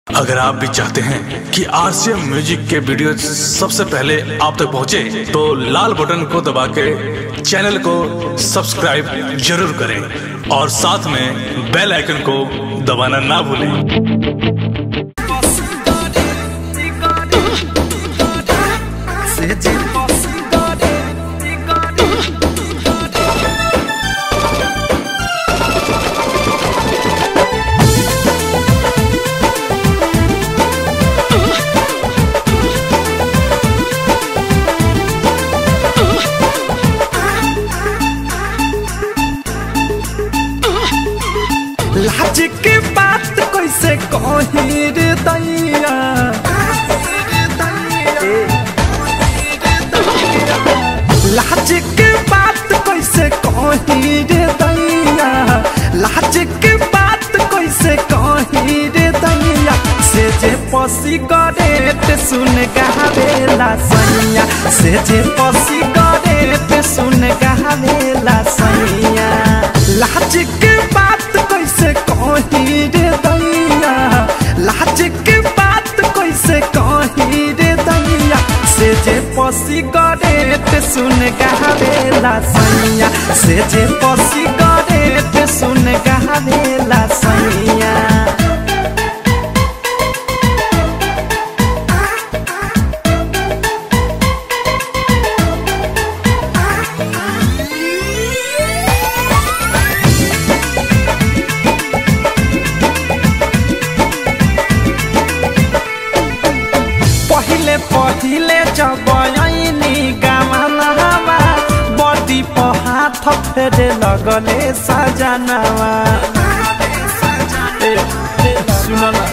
अगर आप भी चाहते हैं कि आरसीएम म्यूजिक के वीडियो सबसे पहले आप तक पहुंचे, तो लाल बटन को दबा के चैनल को सब्सक्राइब जरूर करें और साथ में बेल आइकन को दबाना ना भूलें लाज के बात कैसे कही रे दैया लाज के बात कैसे कही रे दैया लाज के बात कैसे कही रे दैया से जे पसी गरेट सुन गावेला सैया से जे पसी गरेट सुन गावेला सैया लाज के बात कैसे कही रे दैया लाज के बात कैसे कही रे दैया से जे पसी गरेट सुन गावेला सैया से जे पसी गरेट सुन गावेला सैया पहिले पहिले जब ऐनी गामनवा बडी पर हाथ फेरे लगले सजनवा ए, ए, सुन न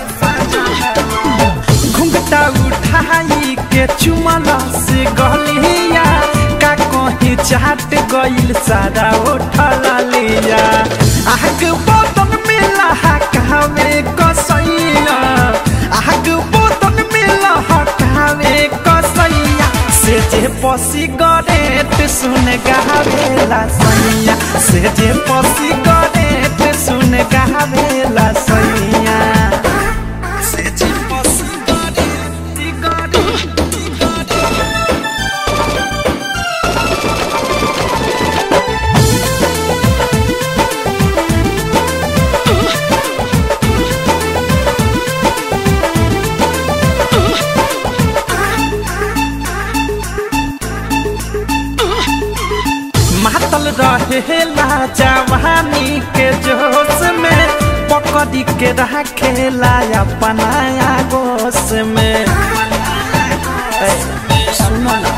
घुंघटा उठाई के चुमल से गलिया का कहीं चाट गइल सारा उठल लिया आग बदन में लहकावे कसैया आग बदन में लहकावे कसैया से जे पसी गरेट सुन गावेला सैया से जे पसी गरेट सुन गावेला सैया से जे पसी गरेट गरेट मातल रहेला जवानी के जोश में पकड़ी के रखेला अपना गोश में ए, सुनो ना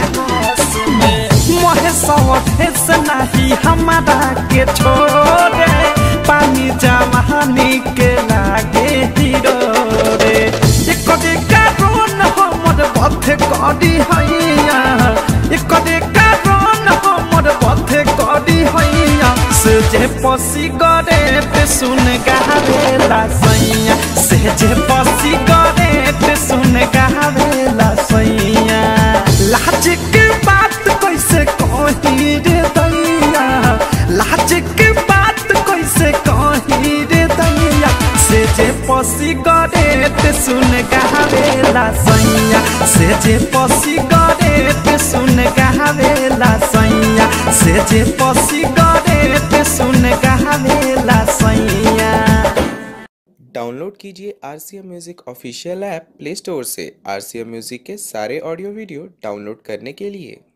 मोहे सवधेस नहीं हमारा के छोड़े पानी जवानी के लागे हीरो रे एक कारण हमर बथे करी हैया एक कारण हमर बथे करी हैया से जे पसी गरे पे सुन गावेला सैया से जे पसी गरे पे सुन गावेला सैया लाज के बात कैसे कही रे दैया लाज के बात कैसे कही रे दैया से जे पसी गरेट सुन गावेला सैया से जे पसी गरेट सुन गावेला सैया से जे पसी गरेट सुन गावेला सैया डाउनलोड कीजिए R C M music official app Play Store से आर सी एम म्यूज़िक के सारे ऑडियो वीडियो डाउनलोड करने के लिए